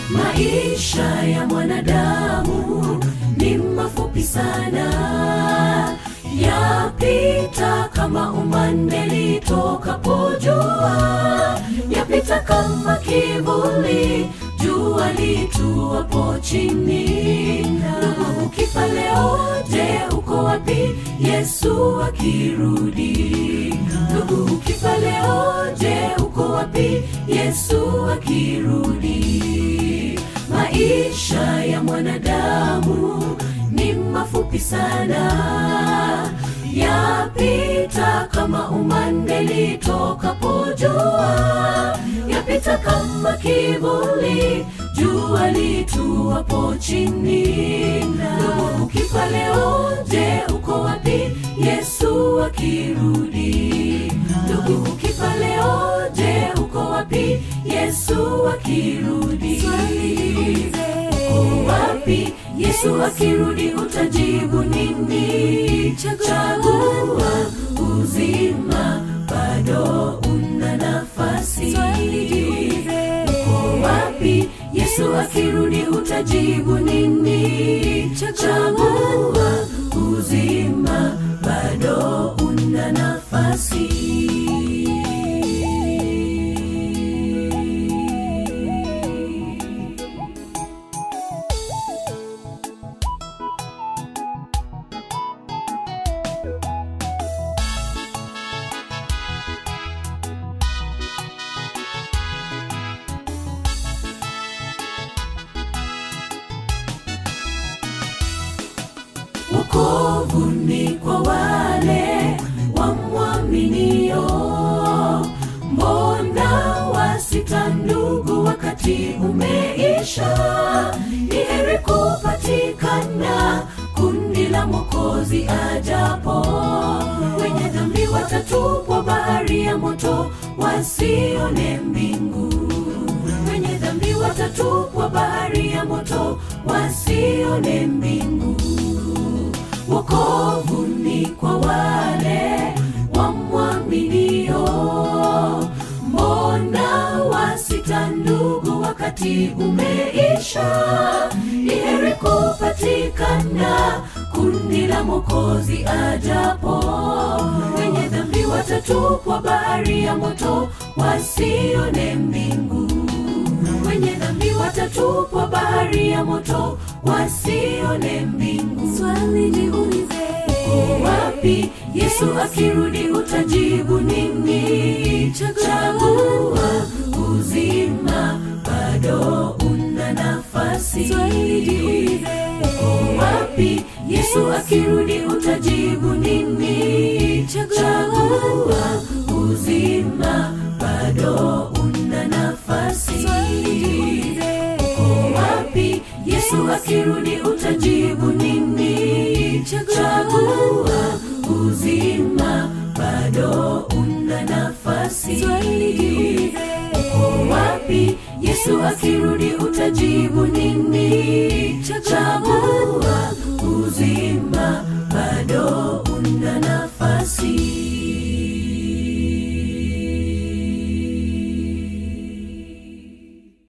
maisha ya mwanadamu ni mafupi sana yapita kama umande litokapo jua yapita kama kivuli jua lituapo chini ndugu ukifa leo je uko wapi yesu akirudi ndugu ukifa leo je uko wapi yesu akirudi maisha ya mwanadamu ni mafupi sana yapita kama umande litokapo jua yapita kama kivuli jua lituapo chini ndugu ukifa leo je uko wapi yesu akirudi ndugu ukifa leo je uko wapi yesu akirudi uko wapi yesu akirudi utajibu nini chagua uzima bado una nafasi uko wapi yesu akirudi utajibu nini chagua uzima bado una nafasi wokovu ni kwa wale wamwaminio mbona wasita ndugu wakati umeisha ni heri kupatikana kundi la mwokozi ajapo wenye dhambi watatupwa bahari ya moto wasione mbingu wenye dhambi watatupwa bahari ya moto wasione mbingu wokovu ni kwa wale wamwaminio mbona wasita ndugu wakati umeisha ni heri kupatikana kundi la mokozi ajapo wenye dhambi watatupwa bahari ya moto wasione mbingu wenye dhambi watatupwa bahari ya moto wasione mbingu swali jiulize uko wapi yesu akirudi utajibu nini chagua uzima bado una nafasi swali jiulize uko wapi yesu akirudi utajibu nini chagua uzima bado una nafasi swali jiulize uko wapi yesu akirudi utajibu nini chagua uzima bado una nafasi swali jiulize uko wapi yesu akirudi utajibu nini chagua uzima